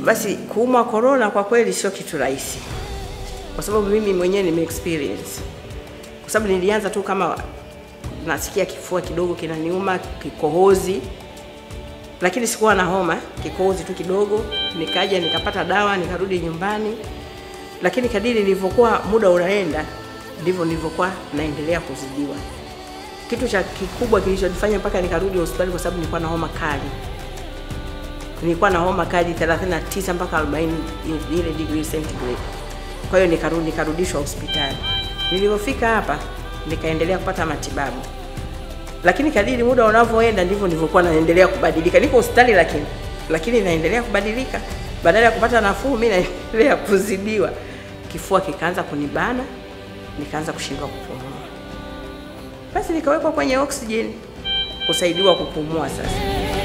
Basi kuumwa corona kwa kweli sio kitu rahisi, kwa sababu mimi mwenyewe nime experience, kwa sababu nilianza tu kama nasikia kifua kidogo kinaniuma, kikohozi, lakini sikuwa na homa, kikohozi tu kidogo. Nikaja nikapata dawa, nikarudi nyumbani, lakini kadiri nilivyokuwa muda unaenda ndivyo nilivyokuwa naendelea kuzidiwa. Kitu cha kikubwa kilichonifanya mpaka nikarudi hospitali kwa sababu nilikuwa na homa kali. Nilikuwa na homa kali 39 mpaka 40 ile degree centigrade. Kwa hiyo nikarudi nikarudishwa hospitali. Nilipofika hapa nikaendelea kupata matibabu, lakini kadiri muda unavyoenda ndivyo nilivyokuwa naendelea kubadilika. Niko hospitali lakini lakini naendelea kubadilika. Badala ya kupata nafuu, mimi naendelea kuzidiwa. Kifua kikaanza kunibana, nikaanza kushindwa kupumua. Basi nikawekwa kwenye oxygen kusaidiwa kupumua. Sasa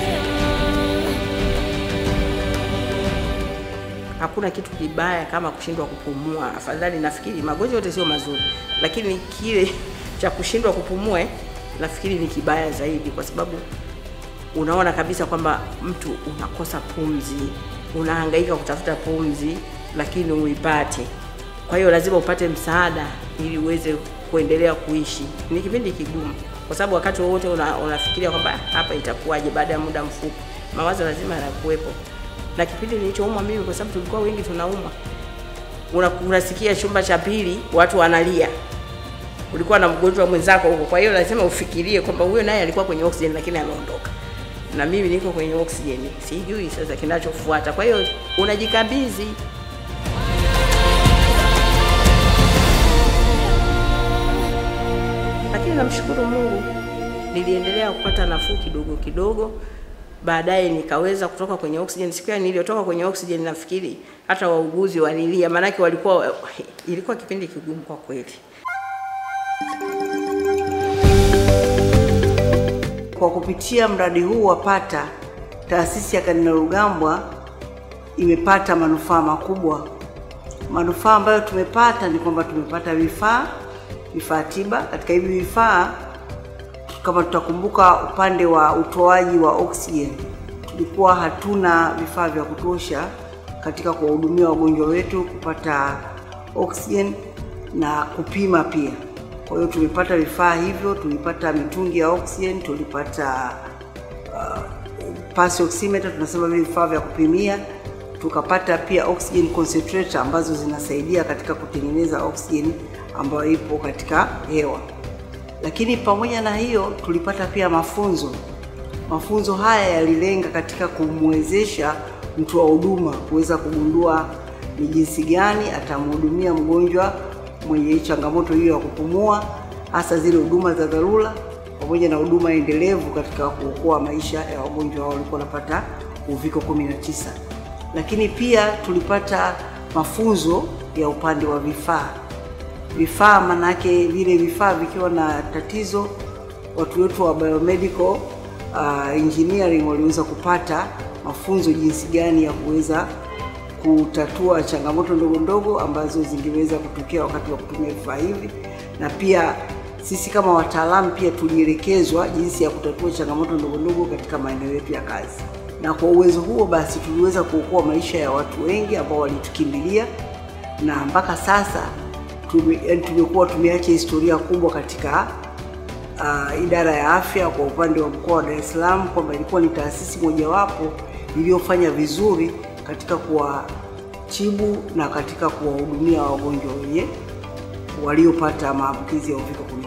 hakuna kitu kibaya kama kushindwa kupumua. Afadhali, nafikiri magonjwa yote sio mazuri, lakini kile cha kushindwa kupumua nafikiri ni kibaya zaidi, kwa sababu unaona kabisa kwamba mtu unakosa pumzi, unahangaika kutafuta pumzi, lakini uipate. Kwa hiyo lazima upate msaada ili uweze kuendelea kuishi. Ni kipindi kigumu, kwa sababu wakati wowote una, unafikiria kwamba hapa itakuwaje baada ya muda mfupi. Mawazo lazima yanakuwepo, na kipindi nilichoumwa mimi, kwa sababu tulikuwa wengi tunaumwa, una, unasikia chumba cha pili watu wanalia, ulikuwa na mgonjwa mwenzako huko. Kwa hiyo lazima ufikirie kwamba huyo naye alikuwa kwenye oxygen lakini ameondoka, na mimi niko kwenye oxygen, sijui sasa kinachofuata. Kwa hiyo unajikabidhi lakini namshukuru Mungu, niliendelea kupata nafuu kidogo kidogo. Baadaye nikaweza kutoka kwenye oxygen. Siku ya niliyotoka kwenye oxygen, nafikiri hata wauguzi walilia, maanake walikuwa, ilikuwa kipindi kigumu kwa kweli. Kwa kupitia mradi huu wa Pata, taasisi ya Kardinali Rugambwa imepata manufaa makubwa. Manufaa ambayo tumepata ni kwamba tumepata vifaa vifaa tiba. Katika hivi vifaa, kama tutakumbuka, upande wa utoaji wa oxygen tulikuwa hatuna vifaa vya kutosha katika kuwahudumia wagonjwa wetu kupata oxygen na kupima pia. Kwa hiyo tumepata vifaa hivyo, tulipata mitungi ya oxygen, tulipata uh, pulse oximeter, tunasema vile vifaa vya kupimia, tukapata pia oxygen concentrator ambazo zinasaidia katika kutengeneza oxygen ambayo ipo katika hewa. Lakini pamoja na hiyo tulipata pia mafunzo. Mafunzo haya yalilenga katika kumwezesha mtu wa huduma kuweza kugundua ni jinsi gani atamhudumia mgonjwa mwenye changamoto hiyo ya kupumua, hasa zile huduma za dharura pamoja na huduma endelevu katika kuokoa maisha ya wagonjwa hao walikuwa wanapata uviko 19. Lakini pia tulipata mafunzo ya upande wa vifaa vifaa manake vile vifaa vikiwa na tatizo, watu wetu wa biomedical uh, engineering waliweza kupata mafunzo jinsi gani ya kuweza kutatua changamoto ndogo ndogo ambazo zingeweza kutokea wakati wa kutumia vifaa hivi, na pia sisi kama wataalamu pia tulielekezwa jinsi ya kutatua changamoto ndogo ndogo katika maeneo yetu ya kazi, na kwa uwezo huo basi tuliweza kuokoa maisha ya watu wengi ambao walitukimbilia na mpaka sasa tumekuwa tumeacha historia kubwa katika uh, idara ya afya kwa upande wa mkoa wa Dar es Salaam, kwamba ilikuwa ni taasisi mojawapo iliyofanya vizuri katika kuwatibu na katika kuwahudumia wagonjwa wenye waliopata maambukizi ya uviko